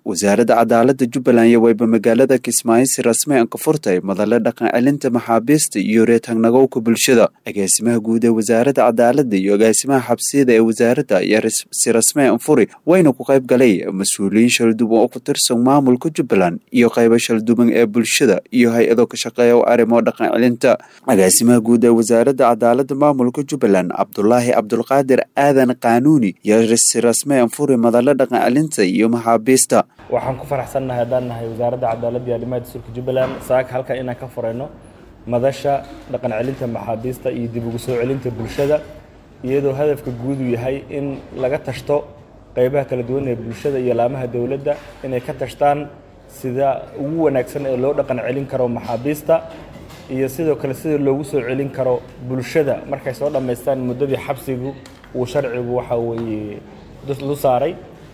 wasaaradda cadaalada jubbaland iyo wayba magaalada kismaayo si rasmi an ka furtay madale dhaqan celinta maxaabiista iyo reetangnagowka bulshada agaasimaha guud ee wasaaradda cadaalada iyo agaasimaha xabsiyada ee wasaaradda ayaa si rasmi an furi wayna ku qayb galay mas-uuliyiin shalduban oo ku tirsan maamulka jubbaland iyo qaybo shalduban ee bulshada iyo hay-ado ka shaqeeya arrimo dhaqan celinta agaasimaha guud ee wasaaradda cadaalada maamulka jubbaland cabdulaahi cabdulqaadir aadan qaanuuni iyo si rasmi an furi madale dhaqan celinta iyo maxaabiista waxaan ku faraxsannahay haddaan nahay wasaaradda cadaaladda iyo arrimaha dastuurka jubbaland saaka halkan inaan ka furayno madasha dhaqan celinta maxaabiista iyo dib ugu soo celinta bulshada iyadoo hadafka guudu yahay in laga tashto qaybaha kala duwan ee bulshada iyo laamaha dowladda inay ka tashtaan sida ugu wanaagsan ee loo dhaqan celin karo maxaabiista iyo sidoo kale sida loogu soo celin karo bulshada markay soo dhammaystaan muddadii xabsigu uu sharcigu waxa weeye lu saaray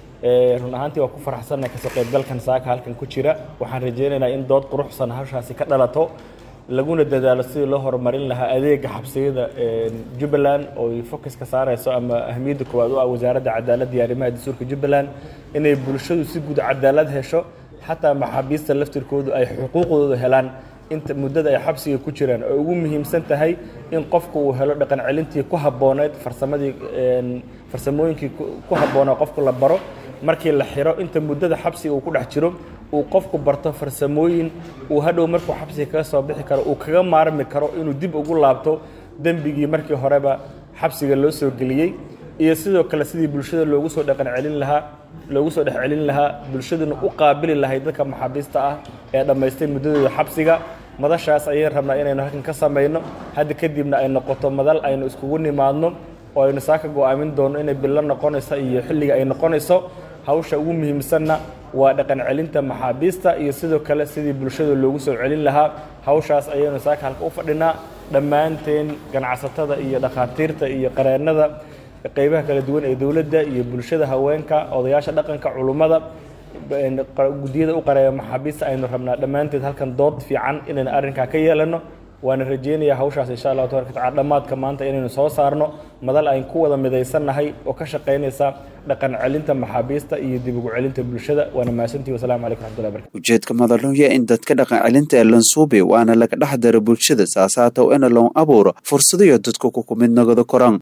run ahaantii waa ku faraxsannahay kasoo qaybgalkan saaka halkan ku jira waxaan rajaynaynaa in dood quruxsan hawshaasi ka dhalato laguna dadaalo sidii loo horumarin lahaa adeega xabsiyada jubbaland oo focus ka saarayso ama ahmiyadda koowaad u ah wasaaradda cadaaladda iyo arrimaha dastuurka jubbaland inay bulshadu si guud cadaalad hesho xataa maxaabiista laftirkoodu ay xuquuqdooda helaan inta muddada ay xabsiga ku jiraan oo ugu muhiimsan tahay in qofku uu helo dhaqan celintii ku habbooneyd farsamadii farsamooyinkii ku habboonaa qofku la baro markii la xiro inta muddada xabsiga uu ku dhex jiro uu qofku barto farsamooyin uu hadhow markuu xabsiga kaga soo bixi karo uu kaga maarmi karo inuu dib ugu laabto dembigii markii horeba xabsiga loo soo geliyey iyo sidoo kale sidii bulshada loogu soo dhaqan celin lahaa loogu soo dhex celin lahaa bulshaduna u qaabili lahayd dadka maxaabiista ah ee dhammaystay muddadooda xabsiga madashaas ayaan rabnaa inaynu halkan ka samayno hadda kadibna ay noqoto madal aynu iskugu nimaadno oo aynu saaka go'aamin doonno inay billo noqonayso iyo xilliga ay noqonayso hawsha ugu muhiimsanna waa dhaqan celinta maxaabiista iyo sidoo kale sidii bulshada loogu soo celin lahaa hawshaas ayaynu saaka halka u fadhinaa dhammaanteen ganacsatada iyo dhakhaatiirta iyo qareennada qaybaha kala duwan ee dowladda iyo bulshada haweenka odayaasha dhaqanka culummada guddiyada u qareeya maxaabiista aynu rabnaa dhammaanteed halkan dood fiican inaynu arrinkaa ka yeelano waana rajeynayaa hawshaas insha allahu tabaraka tacala dhammaadka maanta inaynu soo saarno madal ayn ku wada midaysannahay oo ka shaqaynaysa dhaqan celinta maxaabiista iyo dib ugu celinta bulshada waana mahadsantihi wasalamu calaykum raxmatullahi barakatu ujeedka madalunya in dadka dhaqan celinta ee lansuube waana laga dhex daro bulshada saasaatow ina loon abuuro fursadayo dadku ku kumid nagada koraan